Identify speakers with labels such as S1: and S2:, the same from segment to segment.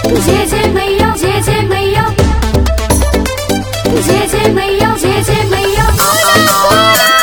S1: जय जय मैया जय जय मैया जय जय मैया जय जय मैया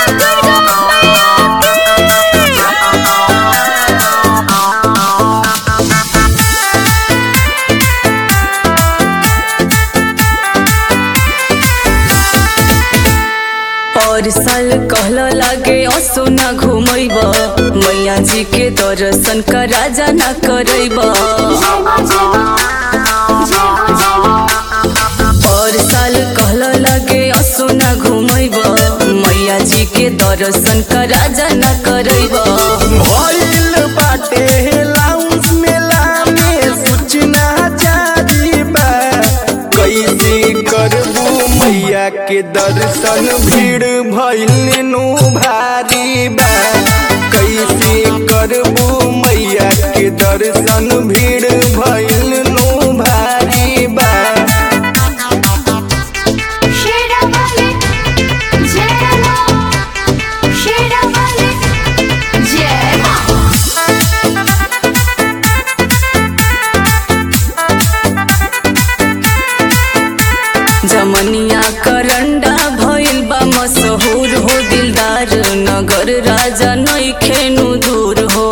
S2: और साल कहला लागे असो ना घुमैब मैया जी के दर्शन का राजा ना करैब
S1: जय माँ जय माँ जय हो जय माँ
S2: और साल कहला लागे असो ना घुमैब मैया जी के दर्शन का राजा ना करैब
S3: भइल बाटे लाउंज मेला में सूचना जारी बा कैसे करबू मैया के दर्शन भीड़ भइल नु भारी बा कैसे करबू मैया के दर्शन भीड़ भइल नु भारी बा
S1: शेरा वाले जय माँ शेरा वाले जय माँ
S2: जमनिया करंडा भइल बा मशहूर हो दिलदार नगर राजा नइखेनु दूर हो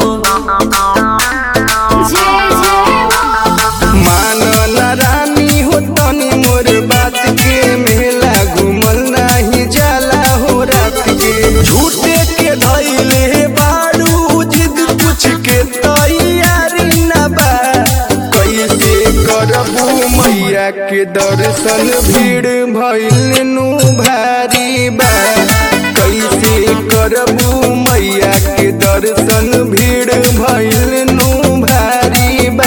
S1: जय जय माँ
S3: मानल रानी हो तनी मोर बात के मेला घूमल नाही जाला हो रात के झूठे के धैले बाड़ू जिद कुछ के तैयारी न बा कैसे करबू मैया के दर्शन भीड़ भइल नु भारी बा कैसे करबू मैया के दर्शन भीड़ भइल नु भारी बा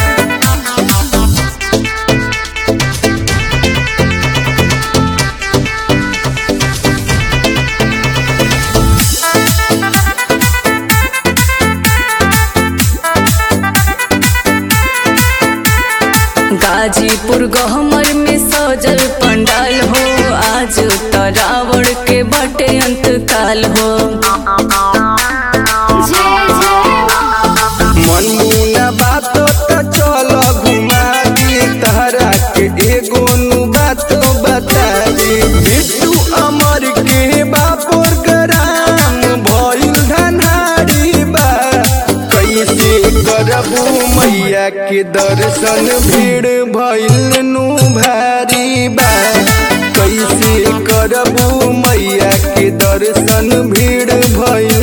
S2: गाजीपुर गहमर में सजल पंडाल हो आज तरावड़ के बटे अंतकाल हो
S1: जय जय माँ
S3: मनमुना बात तो चल घुमा दी तहरा के एगो नु बात बता दी बिट्टू अमर के बापोर ग्राम भइल धनहारी बा कैसे करबू मैया के दर्शन भीड़ भइल नु भारी बा कैसे करबू मैया के दर्शन भीड़ भइल